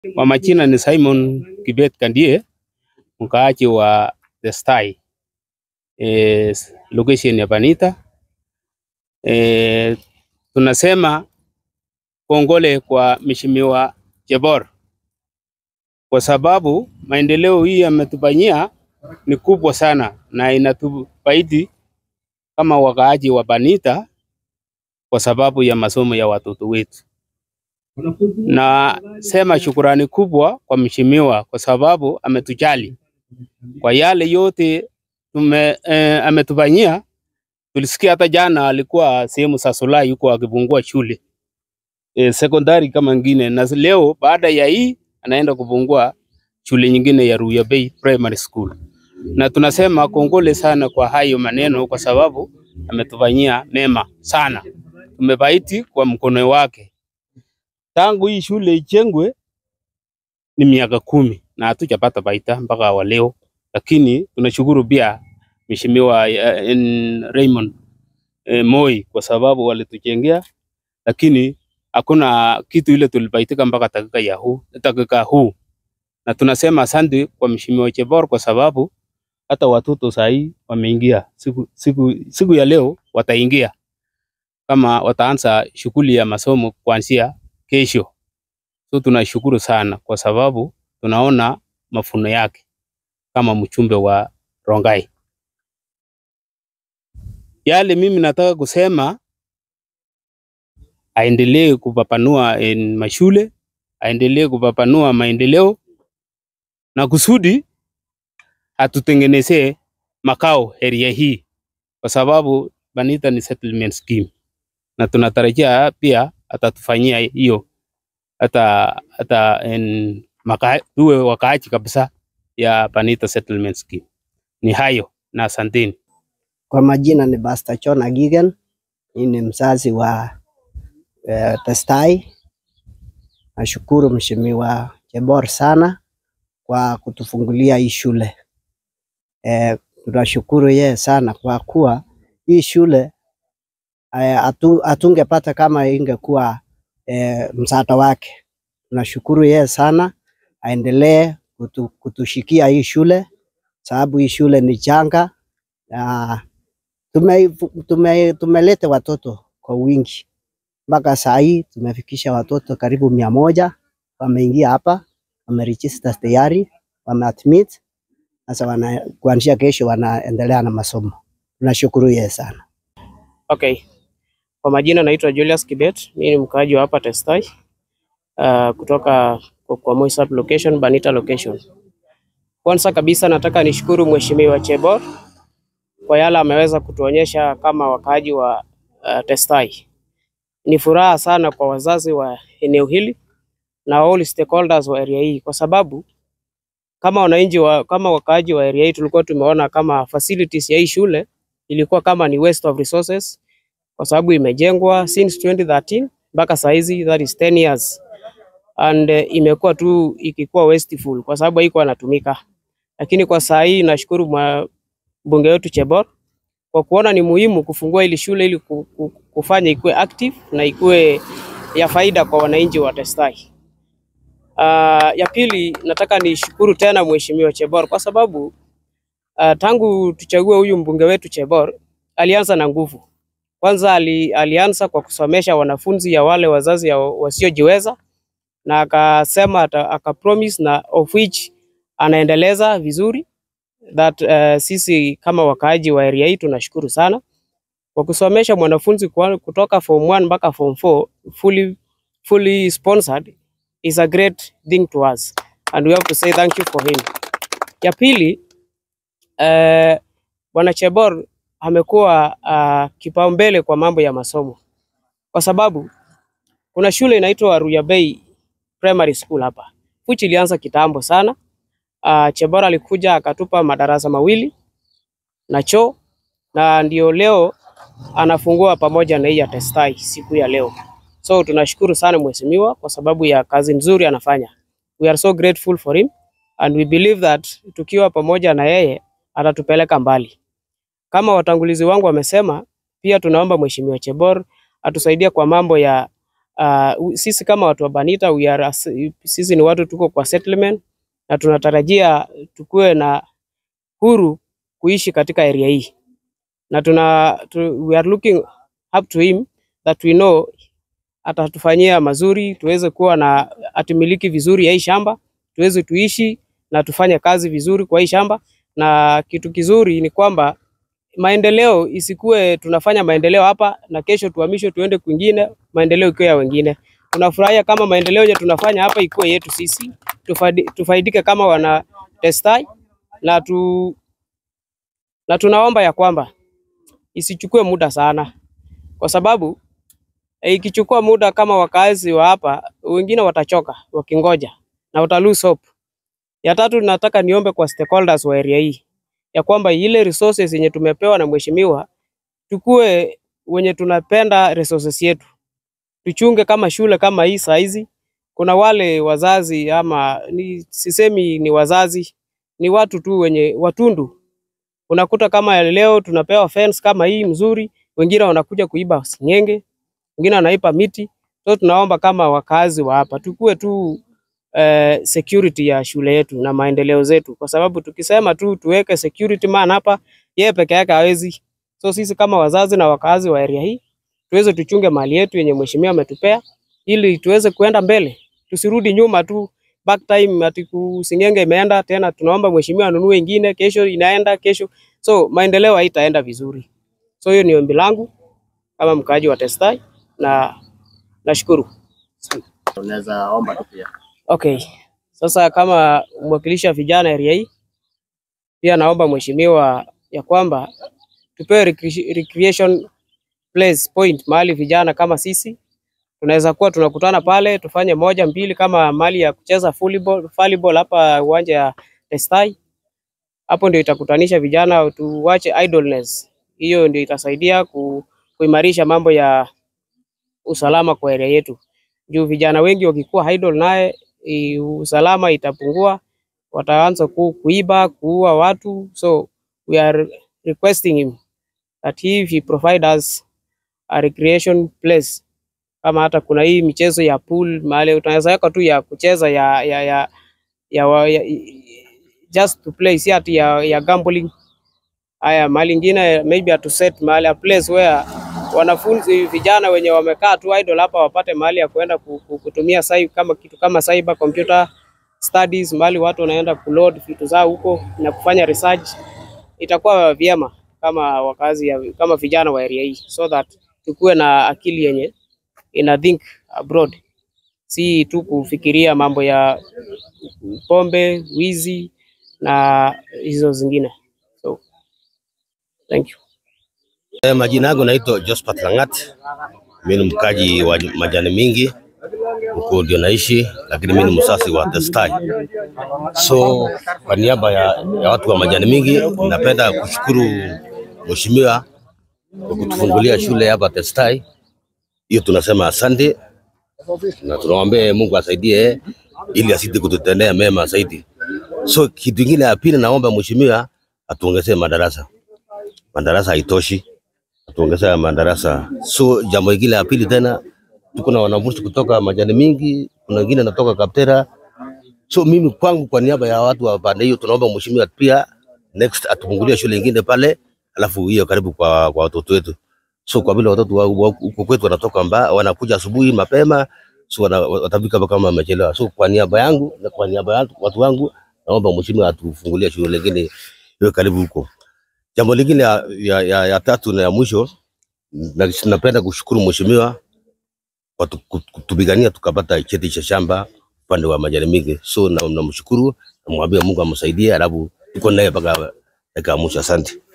Kwa majina ni Simon Kibet Kandie, mkaaji wa The Sty, eh, location ya Banita. Eh, tunasema kongole kwa Mheshimiwa Jebor kwa sababu maendeleo hii ametufanyia ni kubwa sana na inatufaidi kama wakaaji wa Banita kwa sababu ya masomo ya watoto wetu. Na sema shukurani kubwa kwa mheshimiwa kwa sababu ametujali kwa yale yote tume, eh, ametufanyia. Tulisikia hata jana alikuwa sehemu za Solai yuko akifungua shule eh, sekondari kama ngine, na leo baada ya hii anaenda kufungua shule nyingine ya Ruya Bay Primary School, na tunasema kongole sana kwa hayo maneno, kwa sababu ametufanyia mema sana. Tumebaiti kwa mkono wake tangu hii shule ijengwe ni miaka kumi na hatujapata baita mpaka wa leo, lakini tunashukuru pia mheshimiwa eh, en- Raymond eh, Moi kwa sababu walitujengea, lakini hakuna kitu ile tulibaitika mpaka dakika ya huu dakika huu, na tunasema asante kwa mheshimiwa Chebor kwa sababu hata watoto sahii wameingia siku, siku, siku ya leo wataingia kama wataanza shughuli ya masomo kuanzia kesho. So tunashukuru sana kwa sababu tunaona mafuno yake kama mchumbe wa Rongai. Yale mimi nataka kusema aendelee kupapanua en, mashule, aendelee kupapanua maendeleo na kusudi atutengenezee makao area hii, kwa sababu Banita ni settlement scheme, na tunatarajia pia atatufanyia hiyo hata hata en, maka, tuwe wakaaji kabisa ya Banita settlement scheme. Ni hayo na asanteni. Kwa majina ni Pastor John Agigen, mimi ni mzazi wa eh, Testai. Nashukuru Mheshimiwa Jebor sana kwa kutufungulia hii shule. Eh, tunashukuru yeye sana kwa kuwa hii shule eh, hatu, hatungepata kama ingekuwa eh, msaada wake. Tunashukuru yeye sana, aendelee kutu, kutushikia hii shule sababu hii shule ni changa na tume, tume, tumeleta watoto kwa wingi mpaka saa hii tumefikisha watoto karibu mia moja wameingia hapa, wameregister tayari, wameadmit. Sasa wana, kuanzia kesho wanaendelea na masomo. Tunashukuru yeye sana. Okay. Kwa majina naitwa Julius Kibet, mimi ni mkaaji wa hapa Testai, uh, kutoka kwa- kwa Moi sub location, Banita location. Kwanza kabisa nataka nishukuru Mheshimiwa Chebor kwa yale ameweza kutuonyesha kama wakaaji wa uh, Testai. Ni furaha sana kwa wazazi wa eneo hili na all stakeholders wa area hii kwa sababu kama wananchi wa, kama wakaaji wa area hii tulikuwa tumeona kama facilities ya hii shule ilikuwa kama ni waste of resources kwa sababu imejengwa since 2013 mpaka saa hizi that is 10 years and uh, imekuwa tu ikikuwa wasteful kwa sababu haikuwa inatumika, lakini kwa saa hii nashukuru mwa- mbunge wetu Chebor kwa kuona ni muhimu kufungua ili shule ili ku- ku- kufanya ikuwe active na ikuwe ya faida kwa wananchi wa Testai. Uh, ya pili nataka nishukuru tena Mheshimiwa Chebor kwa sababu uh, tangu tuchague huyu mbunge wetu Chebor alianza na nguvu. Kwanza ali, alianza kwa kusomesha wanafunzi ya wale wazazi ya wasiojiweza na akasema ata- akapromise na of which anaendeleza vizuri that uh, sisi kama wakaaji wa area hii tunashukuru sana kwa kusomesha mwanafunzi kwa- kutoka form 1 mpaka form 4 fully, fully sponsored is a great thing to us and we have to say thank you for him. Ya pili eh, Bwana Chebor amekuwa uh, kipaumbele kwa mambo ya masomo kwa sababu kuna shule inaitwa Ruya Bay Primary School hapa which ilianza kitambo sana. Uh, Chebor alikuja akatupa madarasa mawili na choo na ndio leo anafungua pamoja na hii ya Testai siku ya leo. So tunashukuru sana mheshimiwa kwa sababu ya kazi nzuri anafanya. We are so grateful for him and we believe that tukiwa pamoja na yeye atatupeleka mbali. Kama watangulizi wangu wamesema, pia tunaomba mheshimiwa Chebor atusaidie kwa mambo ya Uh, sisi kama watu wa Banita we are, as- sisi ni watu tuko kwa settlement na tunatarajia tukue na huru kuishi katika area hii na tuna tu, we are looking up to him that we know atatufanyia mazuri, tuweze kuwa na atumiliki vizuri ya hii shamba, tuweze tuishi na tufanye kazi vizuri kwa hii shamba. Na kitu kizuri ni kwamba maendeleo isikuwe tunafanya maendeleo hapa na kesho tuhamishwe tuende kwingine, maendeleo ikiwa ya wengine. Tunafurahia kama maendeleo yenye tunafanya hapa ikuwe yetu sisi, tufaidi, tufaidike kama wana Testai na tu, na tunaomba ya kwamba isichukue muda sana, kwa sababu eh, ikichukua muda kama wakazi wa hapa, wengine watachoka wakingoja na wata lose hope. Ya tatu, nataka niombe kwa stakeholders wa area hii ya kwamba ile resources yenye tumepewa na mheshimiwa, tukue wenye tunapenda resources yetu, tuchunge kama shule kama hii saa hizi. Kuna wale wazazi ama ni, sisemi ni wazazi, ni watu tu wenye watundu unakuta kama leo tunapewa fence kama hii mzuri, wengine wanakuja kuiba singenge, wengine wanaipa miti. So tunaomba kama wakazi wa hapa tukue tu eh, security ya shule yetu na maendeleo zetu, kwa sababu tukisema tu tuweke security man hapa, yeye peke yake hawezi. So sisi kama wazazi na wakazi wa area hii tuweze tuchunge mali yetu yenye mheshimiwa ametupea, ili tuweze kuenda mbele, tusirudi nyuma tu back time ati kusingenge imeenda tena, tunaomba mheshimiwa anunue ingine, kesho inaenda kesho, so maendeleo haitaenda vizuri. So hiyo ni ombi langu kama mkaaji wa Testai na nashukuru. Unaweza omba tu pia. Okay, sasa kama mwakilishi wa vijana area hii, pia naomba mheshimiwa ya kwamba tupewe recre- recreation place point mahali vijana kama sisi tunaweza kuwa tunakutana pale tufanye moja mbili, kama mali ya kucheza volleyball, volleyball hapa uwanja ya Testai. Hapo ndio itakutanisha vijana, tuwache idleness. Hiyo ndio itasaidia ku, kuimarisha mambo ya usalama kwa area yetu, juu vijana wengi wakikuwa idle naye i- usalama itapungua, wataanza ku, kuiba kuua watu, so we are requesting him that if he provide us a recreation place kama hata kuna hii michezo ya pool mahali utaweza weka tu ya kucheza ya ya ya, ya, wa- ya just to play, si ati ya, ya gambling. Haya, mahali ingine maybe atu set mahali a place where wanafunzi vijana wenye wamekaa tu idle hapa wapate mahali ya kuenda ku- ku- kutumia sai, kama kitu kama cyber computer studies, mahali watu wanaenda kuload vitu zao huko na kufanya research. Itakuwa vyema kama wakazi ya, kama vijana wa area hii so that tukuwe na akili yenye ina think abroad, si tu kufikiria mambo ya pombe, wizi na hizo zingine. So, thank you. Eh, Majina yangu naitwa Josephat Langat. Mimi ni mkaji wa majani mingi huko ndio naishi, lakini mimi ni msasi wa Testai. So kwa niaba ya, ya watu wa majani mingi, napenda kushukuru mheshimiwa kwa kutufungulia shule hapa Testai. Hiyo tunasema asante na tunaombea Mungu asaidie ili asidi kututendea mema zaidi. So kitu kingine ya pili, naomba mheshimiwa atuongezee madarasa. Madarasa haitoshi, atuongezea madarasa. So jambo lingine la pili tena, tuko na wanafunzi kutoka majani mingi, kuna wengine natoka Kaptera. So mimi kwangu, kwa niaba ya watu wa pande hiyo, tunaomba mheshimiwa pia next atufungulie shule ingine pale, alafu hiyo karibu kwa, kwa watoto wetu. So kwa vile watoto wa wa- huko kwetu wanatoka mba, wanakuja asubuhi mapema, so wana, watafika hapa kama wamechelewa. So kwa niaba yangu na kwa niaba ya watu wangu, naomba mheshimiwa atufungulie shule ingine iwe karibu huko. Jambo lingine ya, ya, ya, ya tatu na ya mwisho, na- napenda kushukuru mheshimiwa kwa tu- kut- kutupigania tukapata cheti cha shamba upande wa majani mingi. So na- namshukuru, namwambia Mungu amsaidie, alafu tuko naye mpaka dakika ya mwisho. Asante.